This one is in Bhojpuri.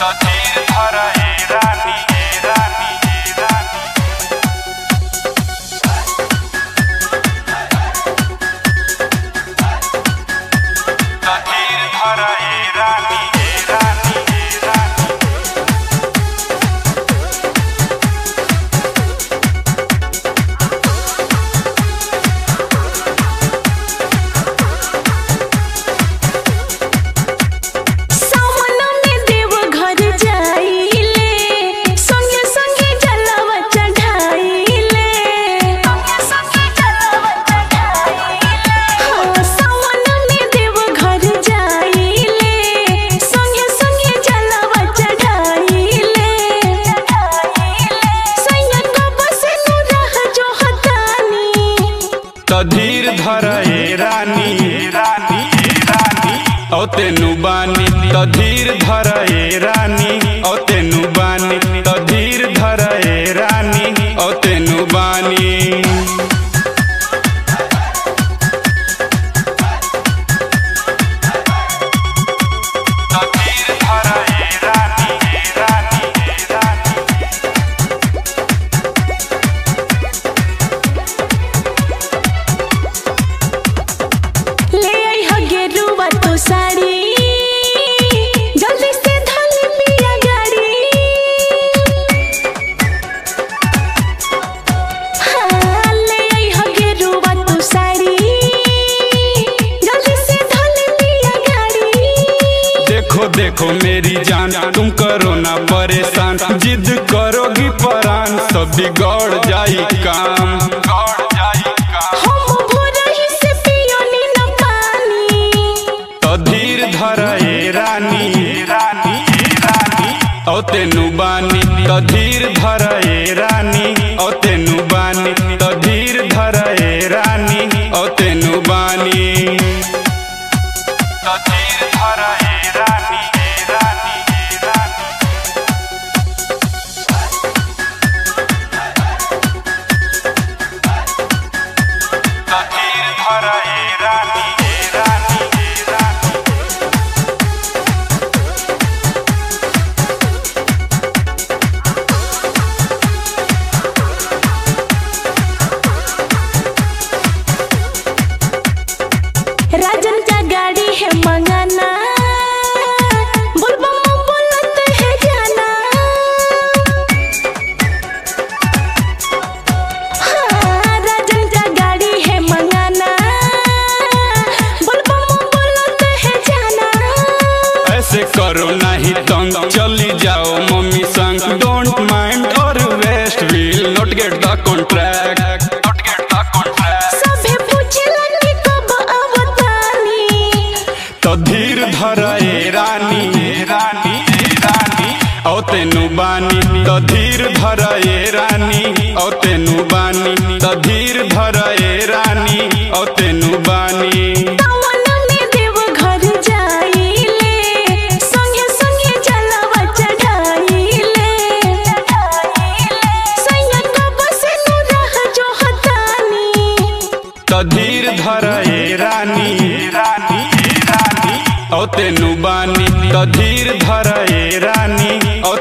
तो धीर धर ए रानी ए रानी ए रानी तो धीर धर ए रानी ए रानी ए रानी सावन में देव घर जाइले संगे संगे जलवा चढ़ाइले संगे संगे जलवा चढ़ाइले हाँ सावन में देव घर जाइले संगे संगे जलवा चढ़ाइले चढ़ाइले सैयद बस नु रह जो हतानी तो धीर धर ए रानी ए रानी ए रानी औ तेनु बानी तो धीर धर ए रानी औ तेनु बानी तो धीर धर ए रानी औ तेनु बानी तो धीर धर ए रानी ए रानी ए रानी ले आई ह गेरुआ तो साड़ी जल्दी से धल लिया गाड़ी हाँ, ले आई ह गेरुआ तो साड़ी जल्दी से धल लिया गाड़ी देखो देखो मेरी जान तुम करो ना परेशान जिद करोगी परान सब बिगड़ जाई काम बिगड़ जाई काम हम भोरही से पियोनी न पानी तो धीर धर ए रानी ए रानी ए रानी औ तेनु बानी तो धीर धर ए रानी औ तेनु बानी तो धीर धर ए रानी औ तेनु बानी तो धीर धर ए रानी ए रानी ए रानी तो धीर धर ए रानी ए रानी ए रानी राजन का गाड़ी है मंगाना बुलबम बोलत है जाना हाँ, राजन का गाड़ी है मंगाना बुलबम बोलत है जाना ऐसे करो नहीं तंग चली जाओ मम्मी संग डोंट माइंड और west will not get the contract not get the contract सभे पूछलन कि कब अवतानी तो धीर धर ए रानी ए रानी ए रानी औ तेनु बानी तो धीर धर ए रानी औ तेनु बानी तो धीर धर ए रानी औ तेनु बानी सावन में देव घर जाइले संगे संगे जलवा चढ़ाइले सैयद बस नु रह जो हतानी तो धीर धर ए रानी ए रानी ए रानी औ तेनु बानी तो धीर धर ए रानी औ